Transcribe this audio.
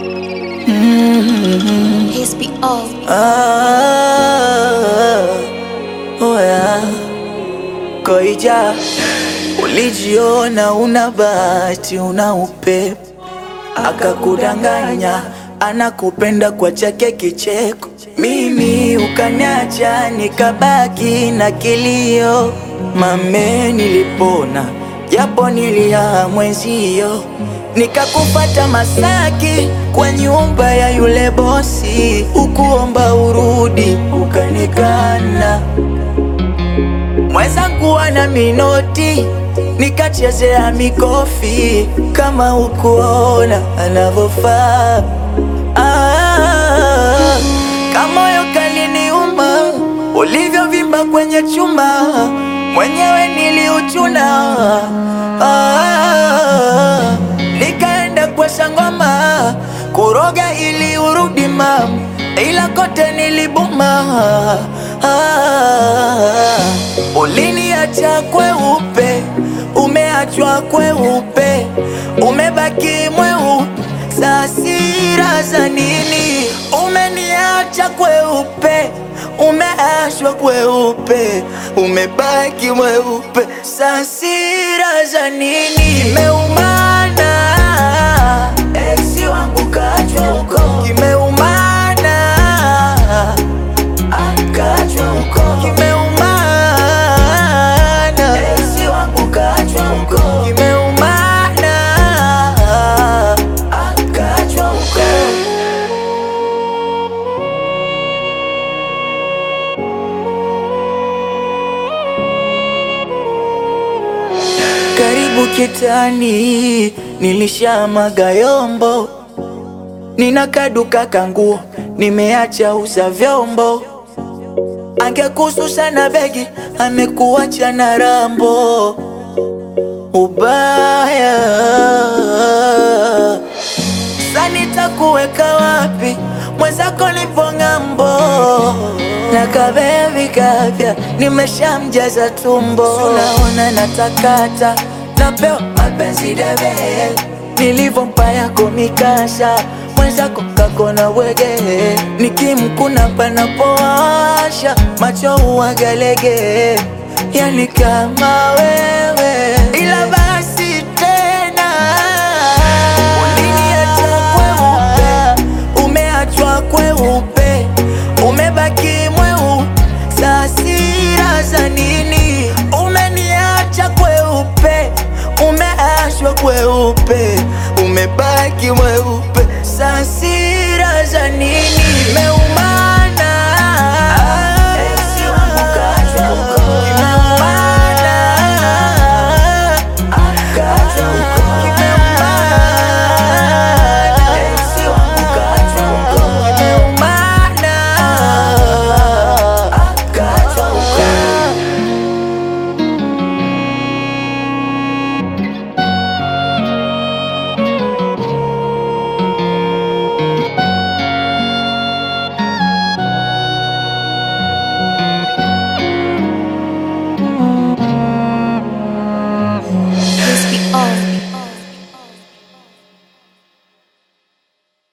His be all. Ah, oh yeah. Koija, ulijiona una bahati, una upepo, akakudanganya anakupenda kwa chake kicheko. Mimi ukaniacha nikabaki na kilio, mame nilipona japo nilia mwenzio, nikakupata Masaki kwa nyumba ya yule bosi, ukuomba urudi ukanikana mwenzangu ana minoti nikachezea mikofi kama ukuona anavyofaa. Ah, kamoyo kaliniuma ulivyovimba kwenye chuma, mwenyewe niliuchuna. Ah, nikaenda kwa sangoma kuroga ili urudi mam, ila kote nilibuma. Ah, uliniacha kweupe, umeachwa kweupe, umebaki mweupe. Sasira za nini? Umeniacha kweupe, umeachwa kweupe, umebaki mweupe. Sasira za nini? Kimeumana, eksi wangu kaachwa huko, kimeumana akachwa huko kimeumana, eksi wangu kachwa huko kimeumana, akachwa huko. Karibu kitani, nilishamaga yombo, nina kaduka kanguo, nimeacha uza vyombo angekususha na begi amekuacha na rambo ubaya sanitakuweka wapi mwenzako nipo ng'ambo na kabevi kapya nimeshamjaza tumbo unaona natakata napewa mapenzi debe nilivyompa yako mikasha mwenzako kakona wege nikimkuna panapowasha macho uwagalege yani kama wewe ila basi tena uliniacha kweupe umeachwa kweupe umebaki mweu sasira za nini umeniacha kweupe umeachwa kweupe umebaki mweupe sasi